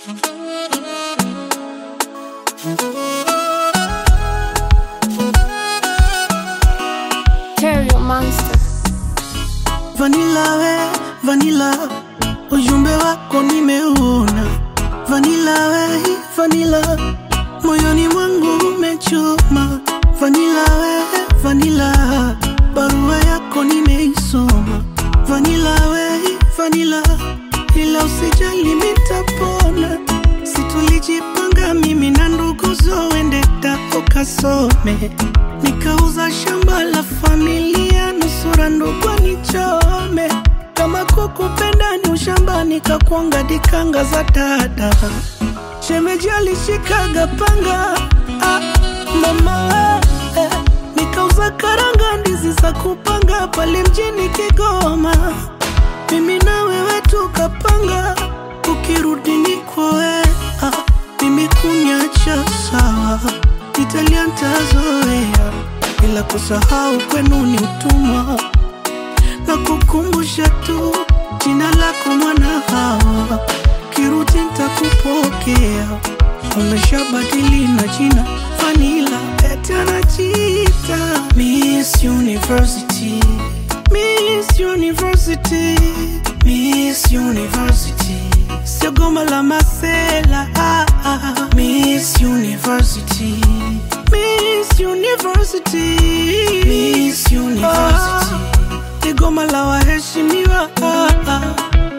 Terrio Monster. Vanilla we, vanilla, ujumbe wako nimeuona. Vanilla we, vanilla, moyoni mwangu umechoma. Vanilla we, vanilla, barua yako nimeisoma. Vanilla we, vanilla, ila usijali mitapona. Situlijipanga mimi na ndugu zoende ukasome, nikauza shamba la familia, nusura ndugu nichome. Kama kukupenda ni ushamba, nikakwanga dikanga za dada. Shemeji alishikaga panga ah, mama eh, nikauza karanga, ndizi za kupanga pale mjini Kigoma. Mimi na wewe tukapanga, ukirudi ni kwoe ah, mimi kunyacha sawa, Italia ntazoea, ila kusahau kwenu ni utumwa, na kukumbusha tu jina lako mwana hawa, kirudi ntakupokea, umeshabadili na jina Vanilla, eti anajiita Miss University, Miss University, Miss University, sio goma la masela ah, ah. Miss University, Miss University, Miss University, ni goma la waheshimiwa ah, ah.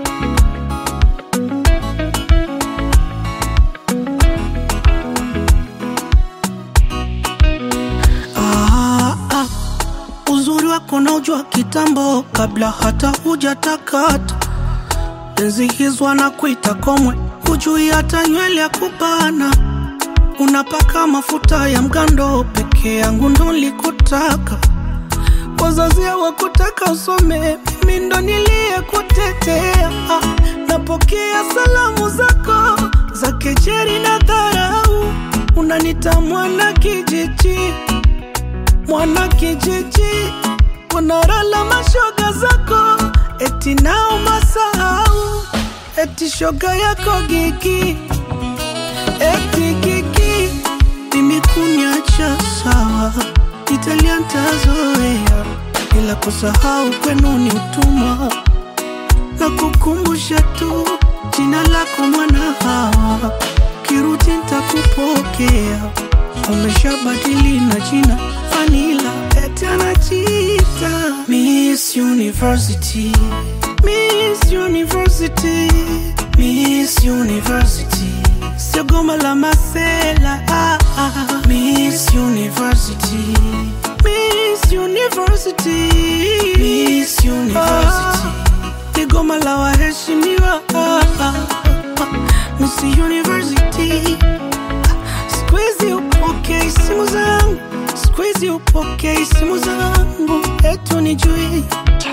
Ah, ah. Uzuri wako naujua kitambo kabla hata hujatakata enzi hizo na kuita komwe, hujui hata nywele ya kupana. Unapaka mafuta ya mgando, peke yangu ndo nilikutaka. Wazazi hawakutaka usome, mimi ndo niliyekutetea. Napokea salamu zako za kejeri na dharau, unanita mwana kijiji mwana kijiji, unarala mashoga zako, eti nao masahau, eti shoga yako gigi, eti gigi, mimi kunyacha sawa, Italia ntazoea, ila kusahau kwenu ni utumwa, na kukumbusha tu jina lako mwana hawa, kirudi ntakupokea, umeshabadili na jina Vanilla, eti anajiita Miss University, Miss University, Miss University, sio goma la masela ah, ah. Miss University, Miss University, Miss University, ni goma la waheshimiwa ah, ah. Miss University, squeeze upokee simu zangu, squeeze upokee simu zangu, etu nijui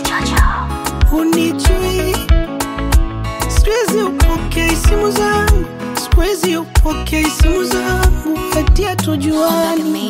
unijui, squeeze upokee simu zangu, squeeze upokee simu zangu, eti hatujuani.